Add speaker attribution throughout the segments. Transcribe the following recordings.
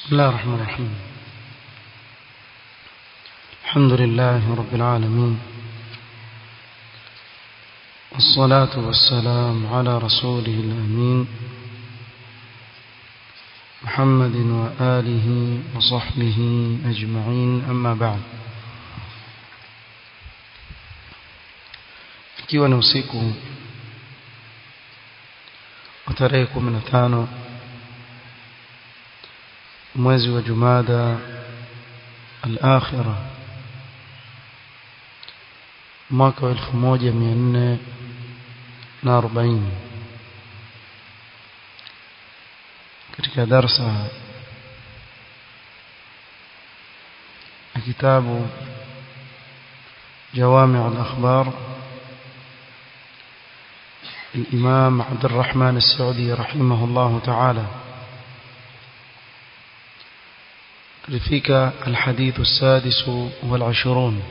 Speaker 1: بسم الله الرحمن الرحيم الحمد لله رب العالمين والصلاة والسلام على رسوله الأمين محمد وآله وصحبه أجمعين أما بعد ikiwa ni usiku wa tarehe 15 mwezi wa Jumada al-akhira mwaka wa 1440 katika darsa ya kitabu جوامع الأخبار الإمام عبد الرحمن السعدي رحمه الله تعالى لفيك الحديث السادس والعشرون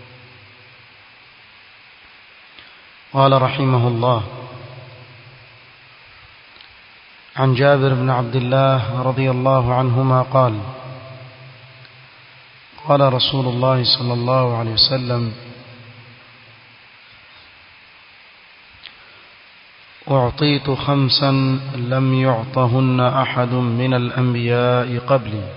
Speaker 1: قال رحمه الله عن جابر بن عبد الله رضي الله عنهما قال قال رسول الله صلى الله عليه وسلم أعطيت خمسا لم يعطهن أحد من الأنبياء قبلي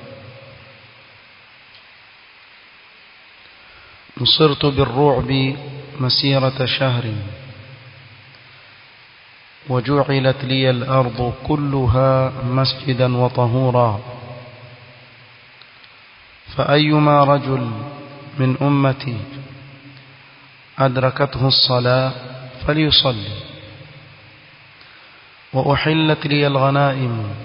Speaker 1: نصرت بالرعب مسيرة شهر وجعلت لي الأرض كلها مسجدا وطهورا فأيما رجل من أمتي أدركته الصلاة فليصلي وأحلت لي الغنائم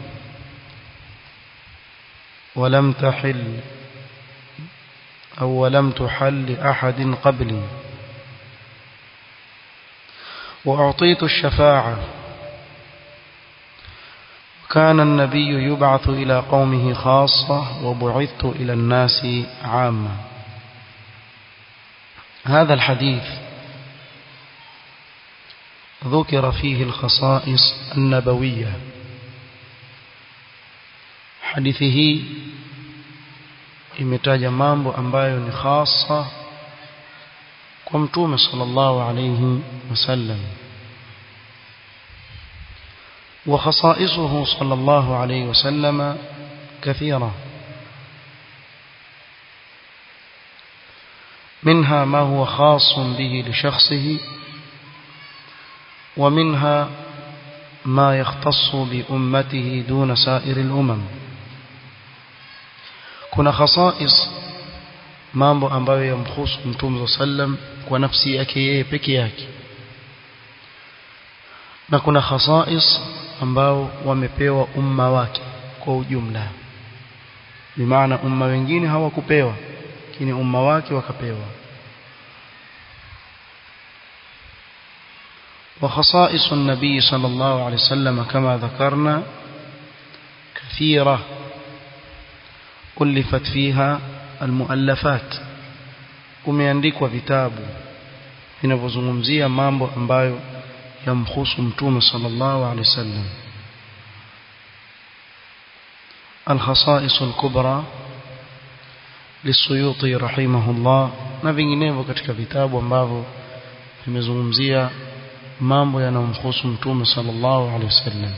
Speaker 1: ولم تحل أو ولم تحل لأحد قبلي وأعطيت الشفاعة كان النبي يبعث إلى قومه خاصة وبعثت إلى الناس عامة هذا الحديث ذكر فيه الخصائص النبوية حديثه imetaja mambo ambayo ni hasa kwa mtume sallallahu alayhi wasallam وخصائصه صلى الله عليه وسلم كثيرة منها ما هو خاص به لشخصه ومنها ما يختص بأمته دون سائر الأمم kuna khasais mambo ambayo yamhusu mtume sallam kwa nafsi yake yeye peke yake na kuna khasais ambao wamepewa umma wake kwa ujumla bimaana umma wengine hawakupewa lakini umma wake wakapewa وخصائص النبي صلى الله عليه وسلم كما ذكرنا كثيرة ألفت فيها المؤلفات kumeandikwa vitabu vinavyozungumzia mambo ambayo yamhusu mtume sallallahu alaihi wasallam الخصائص الكبرى للسيوطي رحمه الله na vinginevyo katika vitabu ambavyo vimezungumzia mambo yanayomhusu mtume sallallahu alaihi wasallam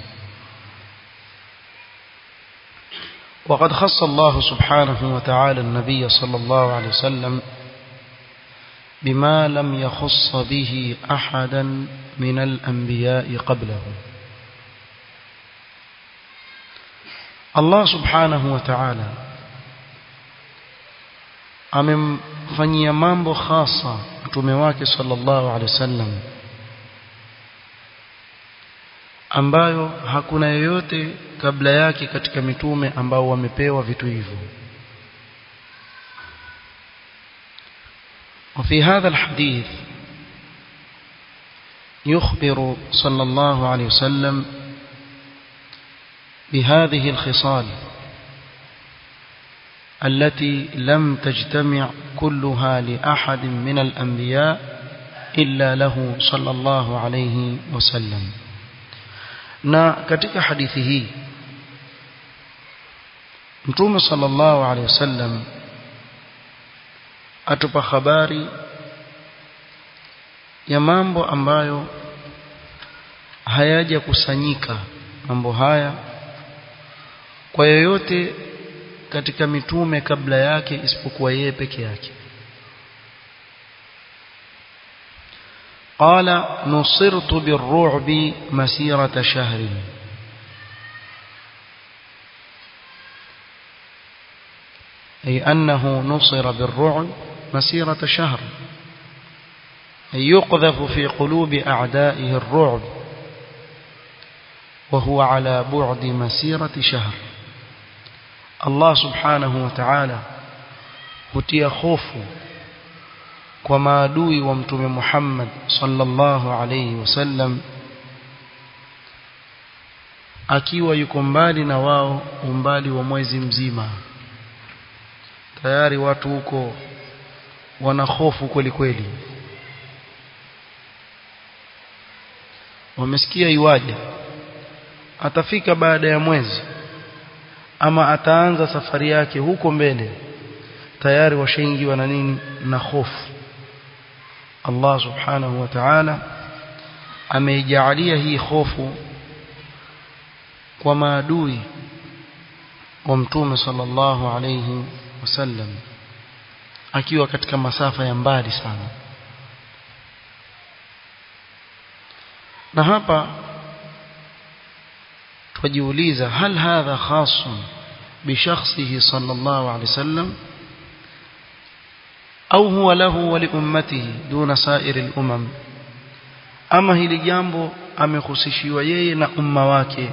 Speaker 1: وقد خص الله سبحانه وتعالى النبي صلى الله عليه وسلم بما لم يخص به أحدا من الأنبياء قبله الله سبحانه وتعالى amemfanyia mambo khasa mtume wake sallallahu alaihi wasallam ambayo hakuna yoyote kabla yake katika mitume ambao wamepewa vitu hivyo وفي هذا الحديث يخبر صلى الله عليه وسلم بهذه الخصال التي لم تجتمع كلها لأحد من الأنبياء إلا له صلى الله عليه وسلم na katika hadithi hii mtume sallallahu alaihi wasallam atupa habari ya mambo ambayo hayaja kusanyika mambo haya kwa yoyote katika mitume kabla yake isipokuwa yeye peke yake قال نصرت بالرعب مسيرة شهر أي أنه نصر بالرعب مسيرة شهر أي يقذف في قلوب أعدائه الرعب وهو على بعد مسيرة شهر الله سبحانه وتعالى hutia hofu kwa maadui wa mtume Muhammad sallallahu alayhi wasallam akiwa yuko mbali na wao umbali wa mwezi mzima tayari watu huko wana hofu kweli kweli wamesikia iwaje atafika baada ya mwezi ama ataanza safari yake huko mbele tayari washaingiwa na nini na hofu Allah subhanahu wa ta'ala ameijalia hii hofu kwa maadui wa mtume sallallahu alayhi wasallam akiwa katika masafa ya mbali sana na hapa tujiuliza hal hadha khasun bishakhsihi sallallahu alayhi wasallam au huwa lahu wa liummatihi duna sairi al-umam ama hili jambo amehusishiwa yeye na umma wake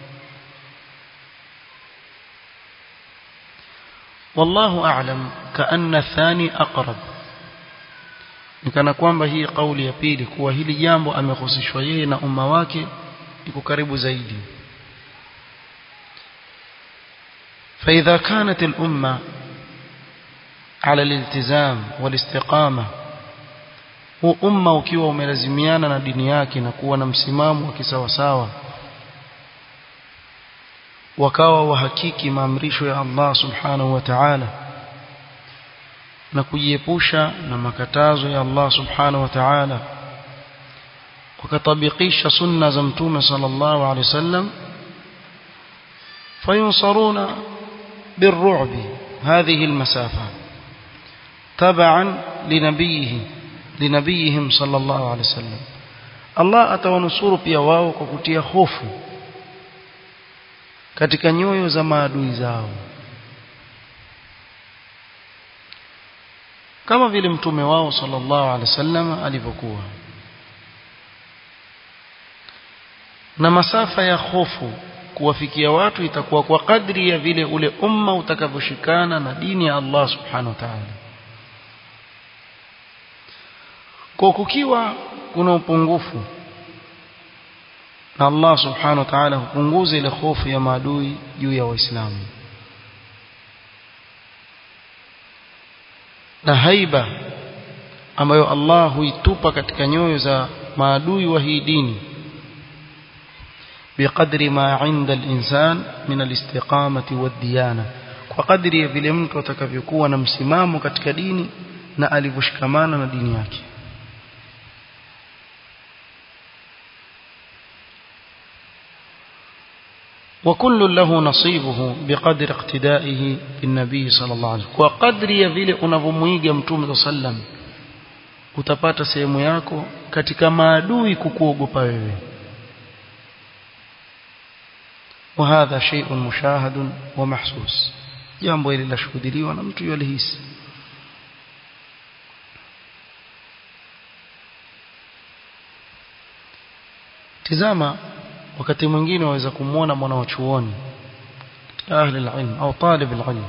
Speaker 1: والله أعلم كأن الثاني أقرب nikana kwamba hii kauli ya pili kuwa hili jambo amehusishwa yeye na umma wake iko karibu zaidi فإذا كانت الأمة على الالتزام والاستقامة huu umma ukiwa umelazimiana na dini yake na kuwa na msimamo wa kisawasawa wakawa wahakiki maamrisho ya Allah subhanahu wa ta'ala na kujiepusha na makatazo ya Allah subhanahu wa ta'ala wakatabikisha sunna za mtume sallallahu alaihi wasallam fayunsaruna بالرعب هذه المسافة تبعا لنبيه لنبيهم صلى الله عليه وسلم الله atawanusuru pia wao kwa kutia hofu katika nyoyo za maadui zao kama vile mtume wao sallallahu alaihi wasallam alivyokuwa na masafa ya hofu kuwafikia watu itakuwa kwa kadri ya vile ule umma utakavyoshikana na dini ya Allah subhanahu wa ta'ala kwa kukiwa kuna upungufu na Allah subhanahu wa ta'ala hupunguza ile hofu ya maadui juu ya waislamu na haiba ambayo Allah huitupa katika nyoyo za maadui wa hii dini بقدر ما عند الإنسان من الاستقامة والديانة وقدر vile mtu atakavyokuwa na msimamo katika dini na alivyoshikamana na dini yake وكل له نصيبه بقدر اقتدائه بالنبي صلى الله عليه وسلم وقدر ya vile unavomuiga mtume sallam utapata sehemu yako katika maadui kukuogopa wewe وهذا شيء مشاهد ومحسوس jambo hili lashuhudiliwa na mtu yalihisi tizama wakati mwingine waweza kumwona mwana wa chuoni ahli alilm au talib alilm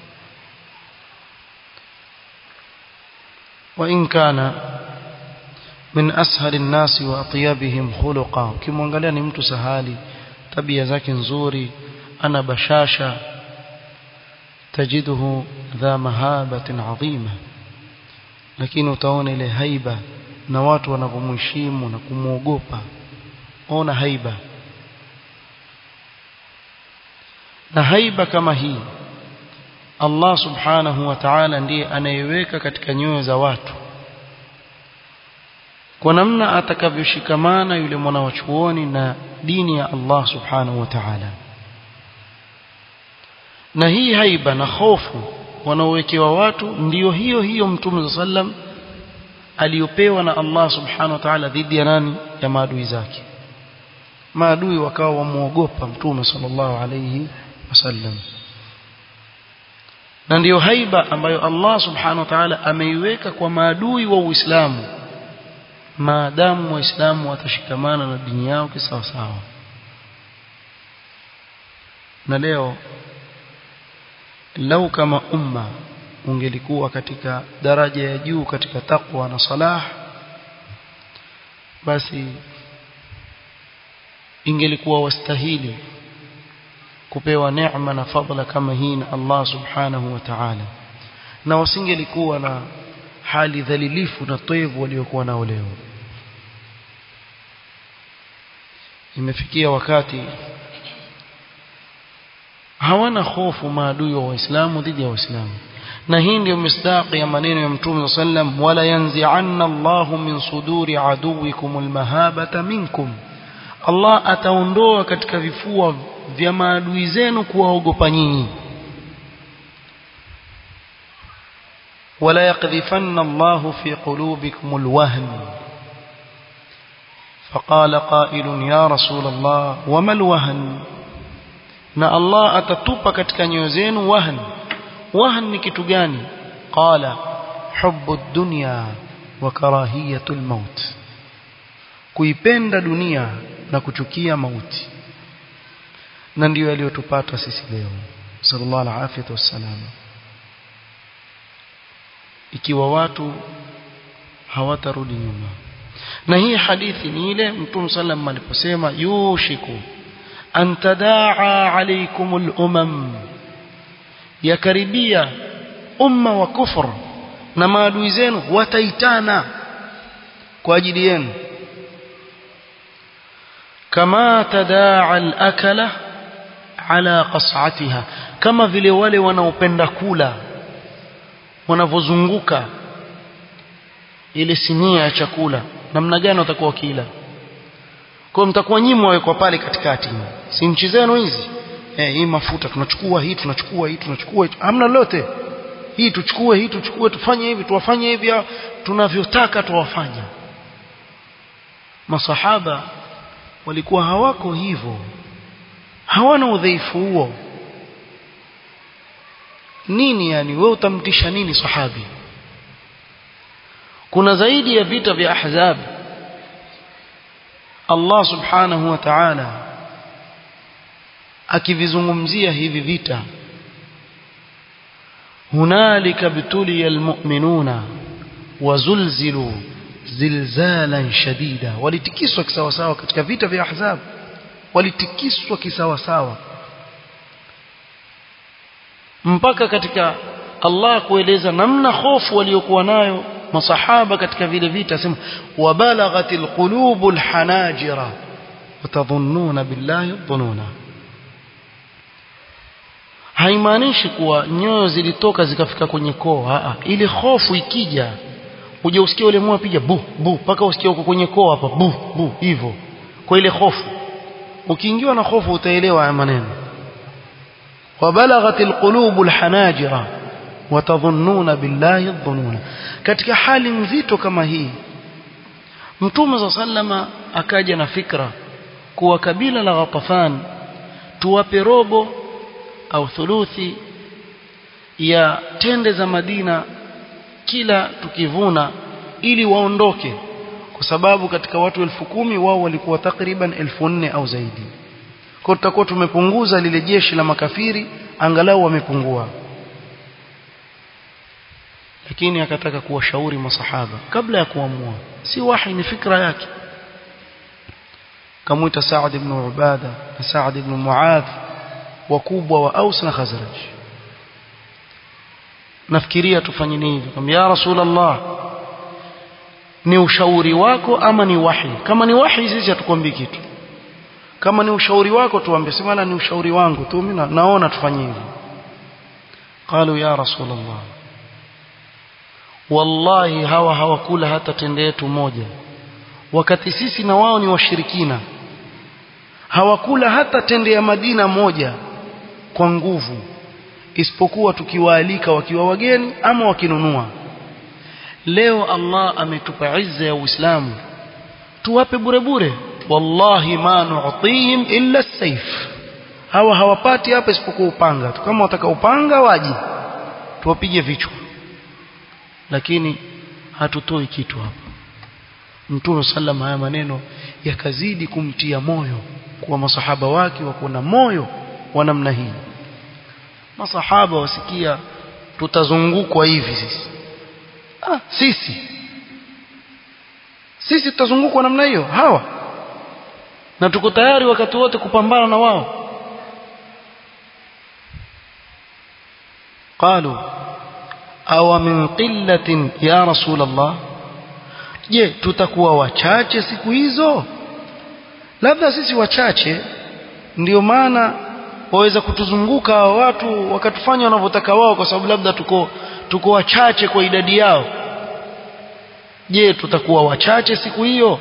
Speaker 1: وإن كان من أسهل الناس وأطيبهم خلقا ukimwangalia ni mtu sahali tabia zake nzuri ana bashasha tajiduhu dha mahabatin adhima lakini utaona ile haiba na watu wanavyomheshimu na kumwogopa ona haiba na haiba kama hii Allah subhanahu wa ta'ala ndiye anayeweka katika nyoyo za watu kwa namna atakavyoshikamana yule mwana wa chuoni na dini ya Allah subhanahu wa ta'ala na hii haiba na hofu wanaowekewa watu ndiyo hiyo hiyo mtume sallam aliyopewa na Allah subhanahu wa ta'ala dhidi ya nani ya maadui zake maadui wakawa wamuogopa mtume sallallahu alayhi wasallam na ndiyo haiba ambayo Allah subhanahu wa ta'ala ameiweka kwa maadui wa Uislamu maadamu waislamu watashikamana na dini yao kisawa sawa na leo lau kama umma ungelikuwa katika daraja ya juu katika takwa na salah basi ingelikuwa wastahili kupewa neema na fadhila kama hii na Allah subhanahu wa ta'ala na wasingelikuwa na hali dhalilifu na toevu waliokuwa nao leo imefikia wakati hawana hofu maadui wa waislamu dhidi ya waislamu na hii ndio misdaqi ya maneno ya mtume sallam wala yanzi'anna Allahu min suduri aduwikum almahabata minkum Allah ataondoa katika vifua vya maadui zenu kuwaogopa nyinyi ولا يقذفن الله في قلوبكم الوهن فقال قائل يا رسول الله وما الوهن na Allah atatupa katika nyoyo zenu wahn wahn ni kitu gani qala hubbu dunya wa karahiyatul maut kuipenda dunia na kuchukia mauti na ndiyo yaliyotupata sisi leo sallallahu alaihi wasallam ikiwa watu hawatarudi nyuma na hii hadithi ni ile mtume sallam aliposema yushiku an tadaa alaykum al-umam yakaribia umma wa kufr na maadui zenu wataitana kwa ajili yenu kama tadaa al-akala ala qas'atiha kama vile wale wanaopenda kula wanavozunguka ile sinia ya chakula namna gani watakuwa wakila kwa mtakuwa nyinyi mwawekwa pale katikati si nchi zenu hizi eh hii mafuta tunachukua hii tunachukua hii tunachukua hamna lolote hii tuchukue hii tuchukue tufanye hivi tuwafanye hivi tunavyotaka tuwafanya masahaba walikuwa hawako hivyo hawana udhaifu huo nini yani wewe utamtisha nini sahabi kuna zaidi ya vita vya ahzab Allah subhanahu wa ta'ala akivizungumzia hivi vita hunalika bituliya almu'minuna wazulzilu zilzalan shadida walitikiswa kisawasawa katika vita vya ahzab walitikiswa kisawasawa mpaka katika Allah kueleza namna hofu waliokuwa nayo masahaba katika vile vita sema wabalaghatil qulubul hanajira watadhunnuna billahi dhununa haimaanishi kuwa nyoyo zilitoka zikafika kwenye koo a ile hofu ikija uje usikie ule moyo piga bu bu mpaka usikie uko kwenye koo hapa bu bu hivyo kwa ile hofu ukiingiwa na hofu utaelewa haya maneno وبلغت القلوب الحناجر وتظنون بالله الظنون katika hali nzito kama hii mtume za sallama akaja na fikra kuwa kabila la Ghatafan tuwape robo au thuluthi ya tende za Madina kila tukivuna ili waondoke kwa sababu katika watu elfu kumi wao walikuwa takriban elfu nne au zaidi kwa tutakuwa tumepunguza lile jeshi la makafiri angalau wamepungua lakini akataka kuwashauri masahaba kabla ya kuamua si wahi ni fikra yake kamuita Saad ibn Ubada na Saad ibn Muadh wakubwa wa Aus na Khazraj nafikiria tufanye nini kama ya Rasulullah ni ushauri wako ama ni wahi kama ni wahi sisi hatukwambii kitu kama ni ushauri wako tuambie sema ni ushauri wangu tu mimi naona tufanye hivi قالوا يا رسول الله wallahi hawa hawakula hata tende yetu moja wakati sisi na wao ni washirikina hawakula hata tende ya Madina moja kwa nguvu isipokuwa tukiwaalika wakiwa wageni ama wakinunua leo Allah ametupa izza ya Uislamu tuwape bure bure wallahi ma nu'tihim illa as-sayf hawa hawapati hapa isipokuwa upanga tu kama wataka upanga waje tuwapige vichwa lakini hatutoi kitu hapa Mtume sallam haya maneno yakazidi kumtia moyo kwa masahaba wake wa kuwa na moyo wa namna hii masahaba wasikia tutazungukwa hivi sisi ah sisi sisi tutazungukwa namna hiyo hawa na tuko tayari wakati wote kupambana na wao قالوا أو من قلة يا رسول الله je tutakuwa wachache siku hizo labda sisi wachache ndio maana waweza kutuzunguka watu wakatufanya wanavyotaka wao kwa sababu labda tuko tuko wachache kwa idadi yao je tutakuwa wachache siku hiyo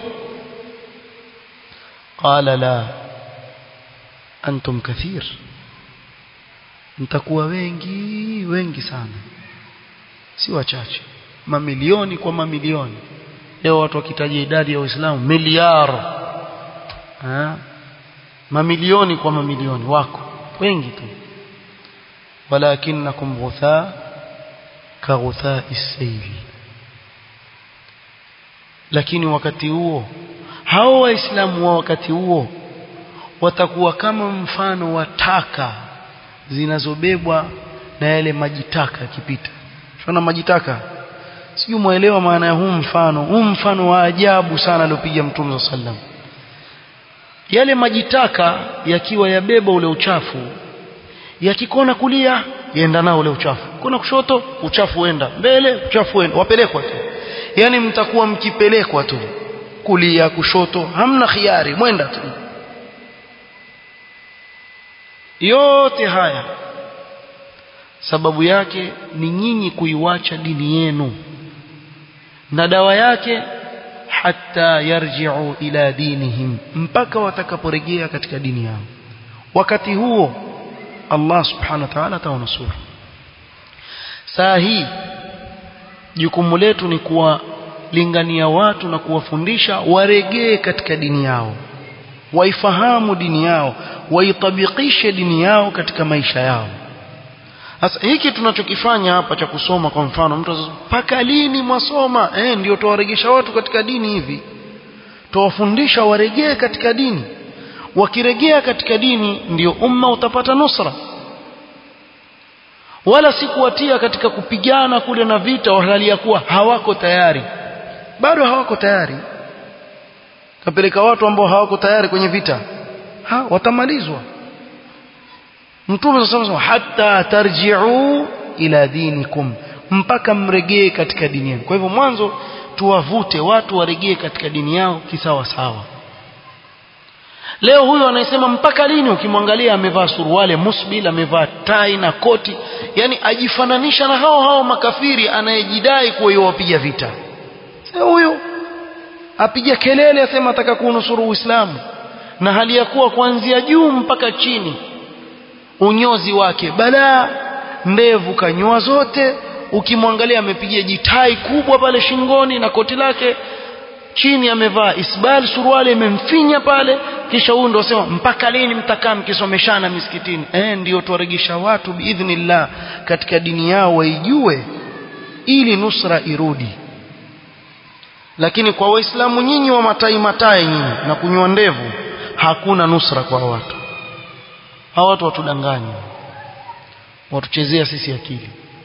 Speaker 1: qala la antum kathir mtakuwa wengi wengi sana si wachache mamilioni kwa mamilioni leo watu wakitaja idadi ya waislamu miliar mamilioni kwa mamilioni wako wengi tu walakinakum ghutha ka ghutha isayli lakini wakati huo hao waislamu wa wakati huo watakuwa kama mfano wa taka zinazobebwa na yale majitaka yakipita shona majitaka sijui muelewa maana ya huu mfano huu mfano wa ajabu sana aliopiga mtume sallam yale majitaka yakiwa yabeba ule uchafu yakikona kulia yaenda nao ule uchafu kona kushoto uchafu uenda mbele uchafu uenda wapelekwa tu yani mtakuwa mkipelekwa tu kulia kushoto hamna khiari mwenda tu yote haya sababu yake ni nyinyi kuiwacha dini yenu na dawa yake hatta yarji'u ila dinihim mpaka watakaporejea katika dini yao wakati huo Allah subhanahu wa ta'ala atawanusuru saa hii jukumu letu ni kuwalingania watu na kuwafundisha waregee katika dini yao waifahamu dini yao waitabikishe dini yao katika maisha yao sasa hiki tunachokifanya hapa cha kusoma kwa mfano mtu mpaka lini mwasoma eh ndio tuwaregesha watu katika dini hivi tuwafundisha waregee katika dini wakiregea katika dini ndio umma utapata nusra wala si kuwatia katika kupigana kule na vita wahalia kuwa hawako tayari bado hawako tayari kapeleka watu ambao hawako tayari kwenye vita ha watamalizwa Mtume sasa hatta tarji'u ila dinikum mpaka mregee katika dini yenu. Kwa hivyo mwanzo tuwavute watu waregee katika dini yao kisawa sawa. Leo huyo anayesema mpaka lini ukimwangalia amevaa suruale musbil amevaa tai na koti yani ajifananisha na hao hao makafiri anayejidai kuwa yuwapiga vita. Sasa huyo apiga kelele asema ataka kuunusuru Uislamu na hali ya kuwa kuanzia juu mpaka chini unyozi wake balaa ndevu kanyoa zote ukimwangalia amepiga jitai kubwa pale shingoni na koti lake chini amevaa isbal suruali imemfinya pale kisha huyu ndio sema mpaka lini mtakaa mkisomeshana misikitini eh ndio tuwaregesha watu biidhnillah katika dini yao waijue ili nusra irudi lakini kwa waislamu nyinyi wa matai matai nyinyi na kunywa ndevu hakuna nusra kwa watu hawa watu watudanganya watuchezea sisi akili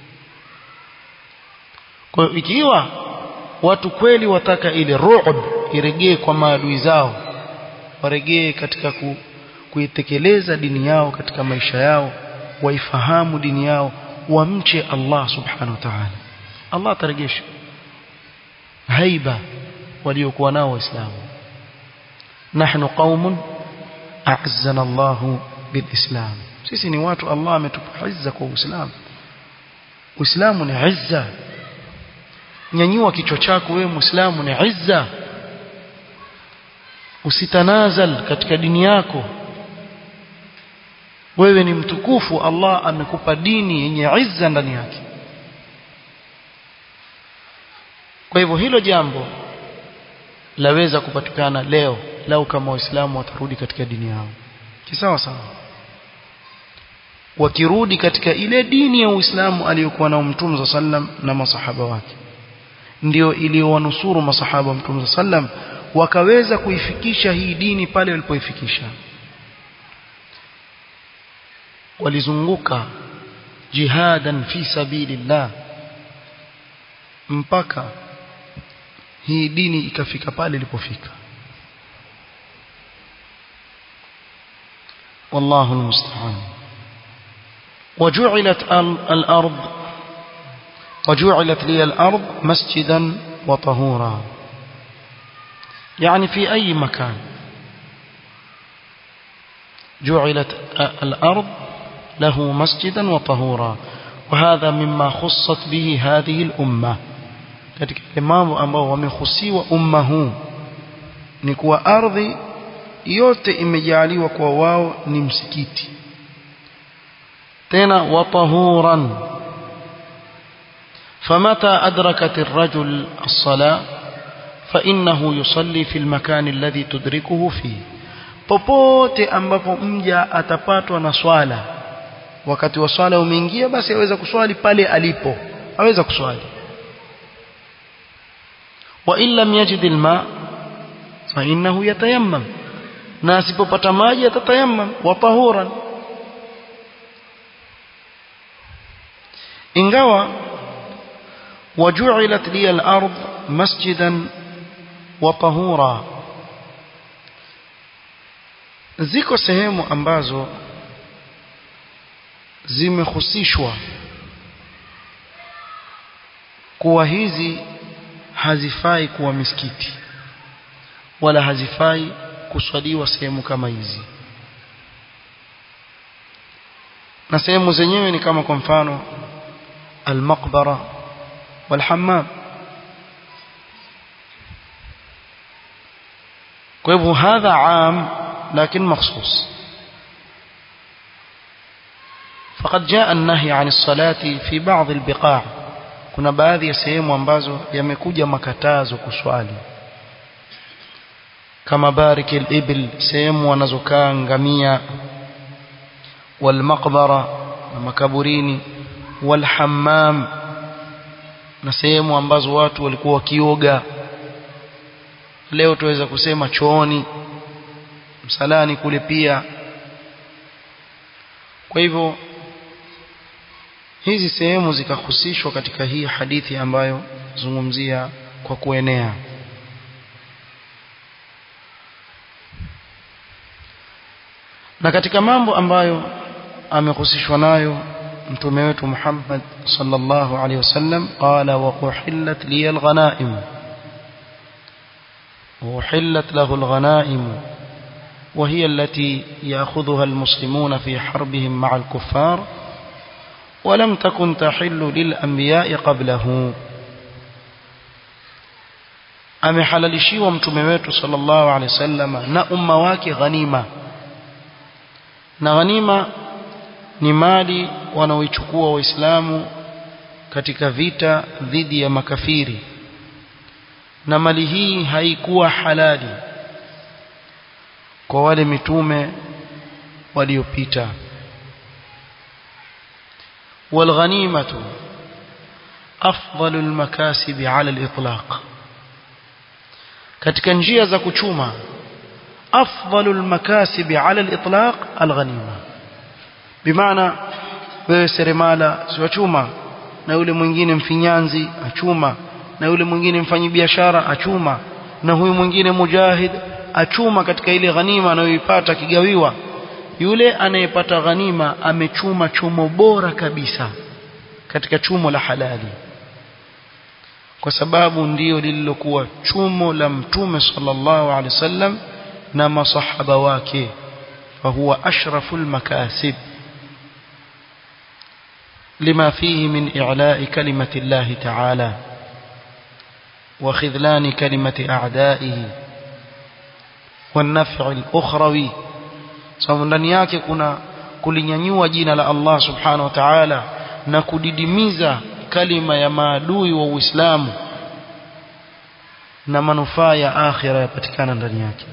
Speaker 1: kwa hiyo ikiwa watu kweli wataka ile ru'b iregee kwa maadui zao waregee katika ku, kuitekeleza dini yao katika maisha yao waifahamu dini yao wamche Allah subhanahu wa ta'ala Allah ataregesha haiba waliokuwa nao waislamu nahnu qaumun a'azzana Allahu bilislam sisi ni watu Allah ametupa izza kwa uislamu Uislamu ni izza nyanyua kichwa chako wewe Muislamu ni izza usitanazal katika dini yako wewe ni mtukufu Allah amekupa dini yenye izza ndani yake kwa hivyo hilo jambo laweza kupatikana leo lau kama waislamu watarudi katika dini yao kisawa sawa wakirudi katika ile dini ya Uislamu aliyokuwa nao Mtume sallam na masahaba wake ndio iliyowanusuru masahaba wa Mtume sallam wakaweza kuifikisha hii dini pale walipoifikisha walizunguka jihadan fi sabilillah mpaka hii dini ikafika pale ilipofika والله المستعان وجعلت الأرض وجعلت لي الأرض مسجدا وطهورا يعني في أي مكان جعلت الأرض له مسجدا وطهورا وهذا مما خصت به هذه الأمة katika mambo ambao wamehusiwa umma huu ni kuwa ardhi yote imejaliwa kwa wao ni msikiti tena watahuran فمتى أدركت الرجل الصلاة فإنه يصلي في المكان الذي تدركه فيه popote ambapo mja atapatwa na swala wakati wa swala umeingia basi aweza kuswali pale alipo aweza kuswali wa in lam yajid alma fa innahu yatayammam na asipopata maji atatayammam wa tahuran ingawa waju'ilat li al-ard masjidan wa tahura ziko sehemu ambazo zimehusishwa kuwa hizi hazifai kuwa misikiti wala hazifai kuswaliwa sehemu kama hizi na sehemu zenyewe ni kama kwa mfano المقبرة والحمام kwa هذا عام لكن مخصوص فقد جاء النهي عن الصلاة في بعض البقاع kuna baadhi ya sehemu ambazo yamekuja makatazo kuswali kama bariki al-ibil sehemu wanazokaa ngamia wal maqbara na makaburini walhammam na sehemu ambazo watu walikuwa wakioga leo tuweza kusema chooni msalani kule pia kwa hivyo hizi sehemu zikahusishwa katika hii hadithi ambayo zungumzia kwa kuenea na katika mambo ambayo amehusishwa nayo mtume wetu Muhammad sallallahu alaihi wasallam qala wa uhillat li alghanaim uhillat lahu alghanaim وهي التي يأخذها المسلمون في حربهم مع الكفار ولم تكن تحل للأنبياء قبله amehalalishiwa mtume wetu sallallahu alaihi wasallam na umma wake ghanima na ghanima ni mali wanaoichukua waislamu katika vita dhidi ya makafiri na mali hii haikuwa halali kwa wale mitume waliopita والغنيمة أفضل المكاسب على الإطلاق katika njia za kuchuma afdalu almakasib ala alitlaq alghanima bimaana wewe seremala siwachuma na yule mwingine mfinyanzi achuma na yule mwingine mfanyi biashara achuma na huyu mwingine mujahid achuma katika ile ghanima anayoipata kigawiwa yule anayepata ghanima amechuma chumo bora kabisa katika chumo la halali kwa sababu ndiyo lililokuwa chumo la mtume sallallahu alaihi wasallam na masahaba wake fahuwa ashraful makasib لما فيه من إعلاء كلمة الله تعالى وخذلان كلمة أعدائه والنفع الأخروي sababu ndani yake kuna kulinyanyua jina la Allah subhanahu wa ta'ala na kudidimiza kalima ya maadui wa Uislamu na manufaa ya akhira yapatikana ndani yake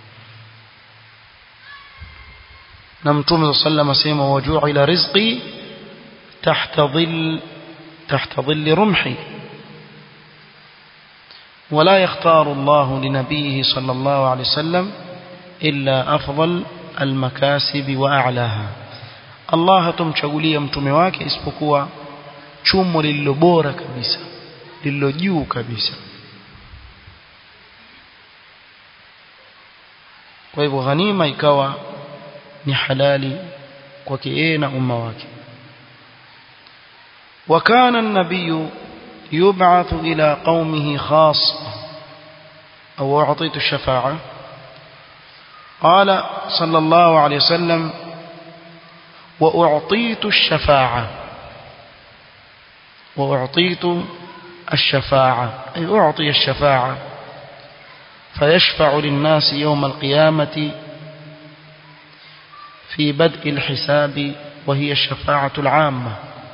Speaker 1: na mtume sallallahu asema waju'ila rizqi tahta dhill tahta dhill rumhi ولا يختار الله لنبيه صلى الله عليه وسلم إلا أفضل المكاسب وأعلاها الله hatomchagulia mtume wake isipokuwa chumo lililo bora kabisa lililo juu kabisa kwa hivyo ghanima ikawa ni halali kwake yeye na umma wake وكان النبي يبعث إلى قومه خاصة أو أعطيت الشفاعة قال صلى الله عليه وسلم وأعطيت الشفاعة وأعطيت الشفاعة أي أعطي الشفاعة فيشفع للناس يوم القيامة في بدء الحساب وهي الشفاعة العامة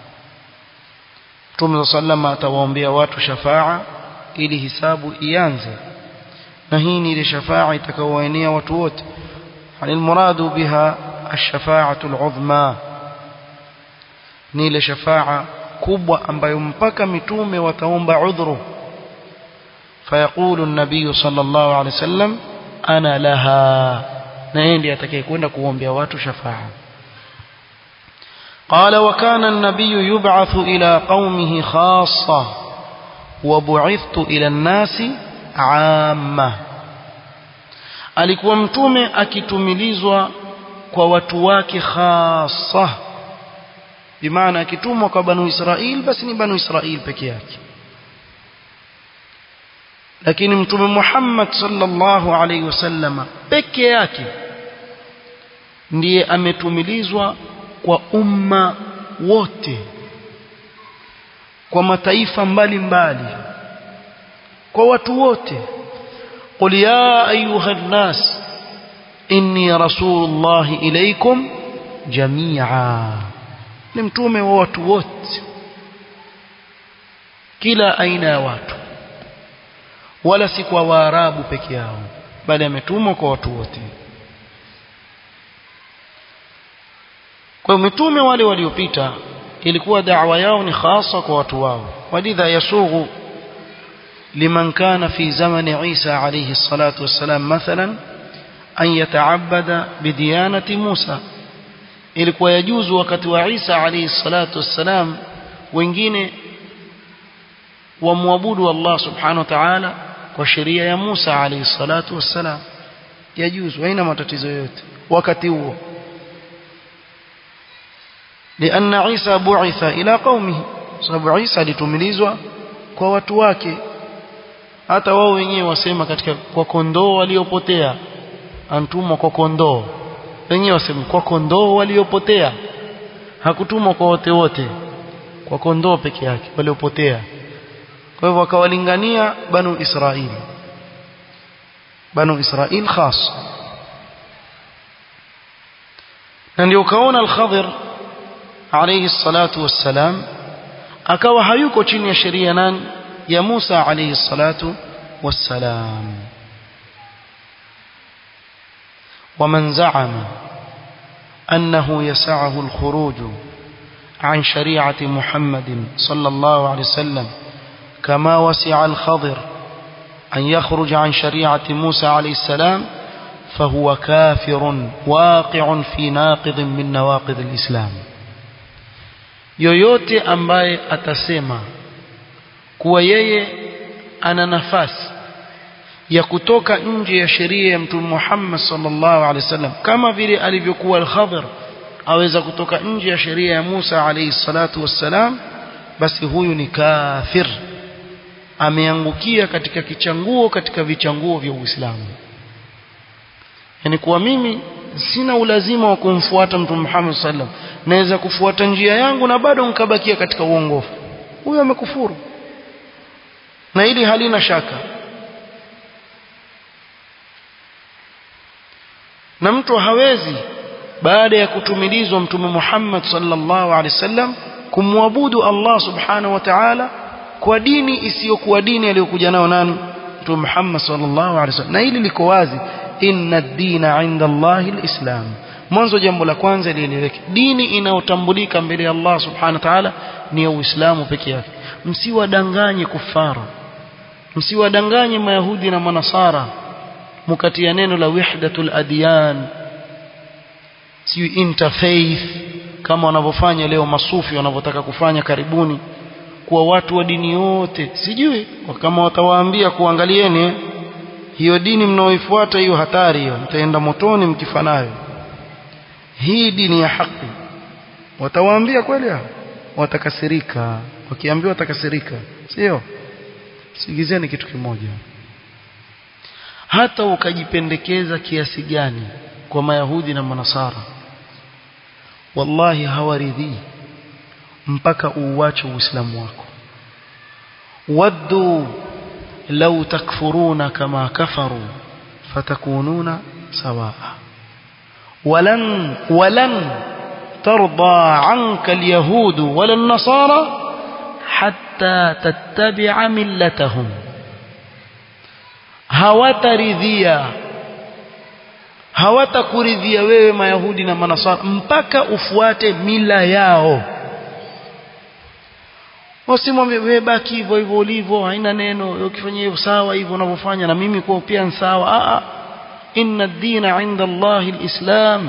Speaker 1: Mtume sallama atawaombea watu shafaa ili hisabu ianze na hii ni ile shafaa itakayowaenea watu wote anil muradu biha ash-shafa'atu al-'udhma ni ile shafaa kubwa ambayo mpaka mitume wataomba udhuru fayaqulu an-nabiy sallallahu alayhi wasallam ana laha na yeye ndiye atakayekwenda kuombea watu shafaa قال وكان النبي يبعث إلى قومه خاصة وبعثت إلى الناس عامة alikuwa mtume akitumilizwa kwa watu wake khasa bimaana akitumwa kwa banu Israil basi ni banu Israil peke yake lakini mtume Muhammad sallallahu alaihi wasallama peke yake ndiye ametumilizwa kwa umma wote kwa mataifa mbalimbali mbali. kwa watu wote qul ya ayuha nnas inni rasulullah ilaykum jamia ni mtume wa watu wote kila aina ya watu wala si kwa waarabu peke yao bali ametumwa kwa watu wote kwa mitume wale waliopita ilikuwa da'wa yao ni hasa kwa watu wao walidha yasughu liman kana fi zamani Isa alayhi salatu wassalam mathalan an yata'abbada bidiyanati Musa ilikuwa yajuzu wakati wa Isa alayhi salatu wassalam wengine wamwabudu Allah subhanahu wa ta'ala kwa sheria ya Musa alayhi salatu wassalam yajuzu haina matatizo yote wakati huo لأن عيسى بعث إلى قومه sababu Isa alitumilizwa kwa watu wake hata wao wenyewe wasema katika kwa kondoo waliopotea antumwa kwa kondoo wenyewe wasema kwa kondoo waliopotea hakutumwa kwa wote wote kwa kondoo peke yake waliopotea kwa hivyo wakawalingania banu Israili banu Israil khas na ndio ukaona al-Khadir alayhi salatu wassalam akawa hayuko chini ya sheria nani ya Musa alayhi salatu wassalam ومن زعم أنه يسعه الخروج عن شريعة محمد صلى الله عليه وسلم كما وسع الخضر أن يخرج عن شريعة موسى عليه السلام فهو كافر واقع في ناقض من نواقض الإسلام yoyote ambaye atasema kuwa yeye ana nafasi ya kutoka nje ya sheria ya mtume Muhammad sallallahu alaihi wasallam kama vile alivyokuwa al-Khadir aweza kutoka nje ya sheria ya Musa alayhi salatu wassalam basi huyu ni kafir ameangukia katika kichanguo katika vichanguo vya Uislamu yani kuwa mimi sina ulazima wa kumfuata mtume Muhammad sallam naweza kufuata njia yangu na bado nikabakia katika uongofu huyo amekufuru na hili halina shaka na mtu hawezi baada ya kutumilizwa mtume Muhammad sallallahu alaihi wasallam kumwabudu Allah subhanahu wa ta'ala kwa dini isiyokuwa dini aliyokuja nayo nani mtume Muhammad sallallahu alaihi wasallam na hili liko wazi inna ad-dina 'inda Allahi al-islam mwanzo jambo la kwanza lieleweke dini inayotambulika mbele ya Allah subhanahu wa ta'ala ni ya Uislamu peke yake msiwadanganye kufara msiwadanganye mayahudi na manasara mukatia neno la wahdatul adyan siyo interfaith kama wanavyofanya leo masufi wanavyotaka kufanya karibuni kuwa watu wa dini yote sijui kama watawaambia kuangalieni hiyo dini mnaoifuata hiyo hatari hiyo mtaenda motoni mkifanayo hii dini ya haki watawaambia kweli hao watakasirika wakiambiwa watakasirika sio sigizeni kitu kimoja hata ukajipendekeza kiasi gani kwa mayahudi na manasara wallahi hawaridhii mpaka uuache uislamu wako waddu law takfuruna kama kafaru fatakununa sawaa ولن ولن ترضى عنك اليهود ولا النصارى حتى تتبع ملتهم hawataridhia hawatakuridhia wewe mayahudi na manasara mpaka ufuate mila yao wasimwambie wewe baki hivyo hivyo ulivyo haina neno ukifanya hivyo sawa hivyo unavyofanya na mimi kwa pia ni sawa a a إن الدين عند الله الإسلام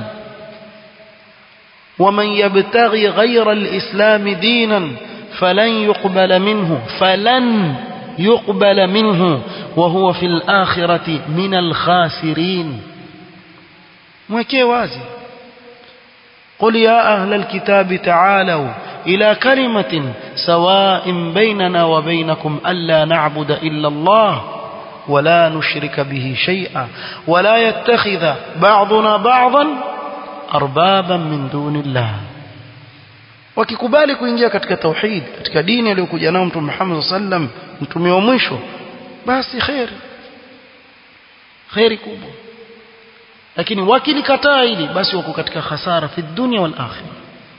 Speaker 1: ومن يبتغي غير الإسلام دينا فلن يقبل منه فلن يقبل منه وهو في الآخرة من الخاسرين mwekee wazi قل يا أهل الكتاب تعالوا إلى كلمة سواء بيننا وبينكم ألا نعبد إلا الله ولا نشرك به شيئا ولا يتخذ بعضنا بعضا أربابا من دون الله wakikubali kuingia katika tauhid katika dini aliyokuja nayo mtume Muhammad sallam mtume wa mwisho basi khair khairi kubwa lakini wakilikataa hili basi wako katika hasara fi dunya wal akhirah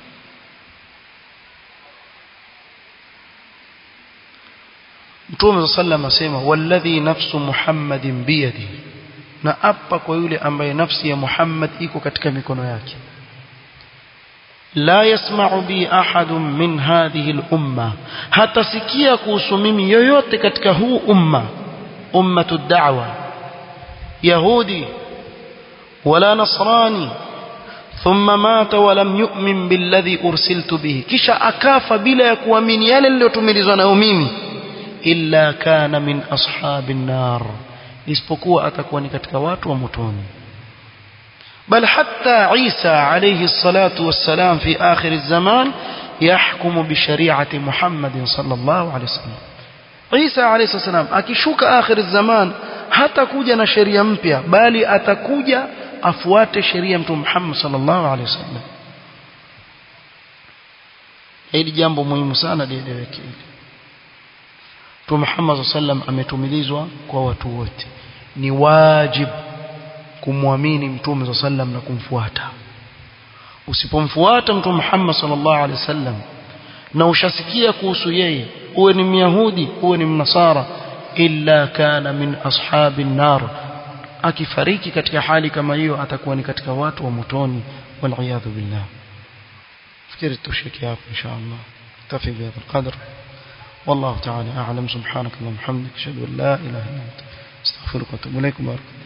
Speaker 1: Mtume sallam asema walladhi nafsu Muhammadin biyadi na apa kwa yule ambaye nafsi ya Muhammad iko katika mikono yake la yasma'u bi ahadun min hadhihi al-umma hatasikia kuhusu mimi yoyote katika huu umma ummatu da'wa yahudi wala nasrani thumma mata wa lam yu'min billadhi ursiltu bihi kisha akafa bila ya kuamini yale niliyotumilizwa nayo mimi illa kana min ashabin nar isipokuwa atakuwa ni katika watu wa motoni بل حتى عيسى عليه الصلاة والسلام في آخر الزمان يحكم بشريعة محمد صلى الله عليه وسلم عيسى عليه الصلاة والسلام akishuka آخر الزمان hatakuja na sheria mpya bali atakuja afuate sheria mtume Muhammad sallallahu alaihi wasallam hili jambo muhimu sana lieleweke hili Mtume Muhammad sallam ametumilizwa kwa watu wote ni wajib kumwamini Mtume sallam na kumfuata usipomfuata Mtume Muhammad sallallahu alaihi wasallam na ushasikia kuhusu yeye uwe ni myahudi uwe ni mnasara illa kana min ashabin nar akifariki katika hali kama hiyo atakuwa ni katika watu wa motoni wal billah fikiri tushike hapo inshallah tafi bihadha القدر والله تعالى أعلم سبحانك اللهم وبحمدك أشهد أن لا إله إلا أنت استغفرك وأتوب إليك بارك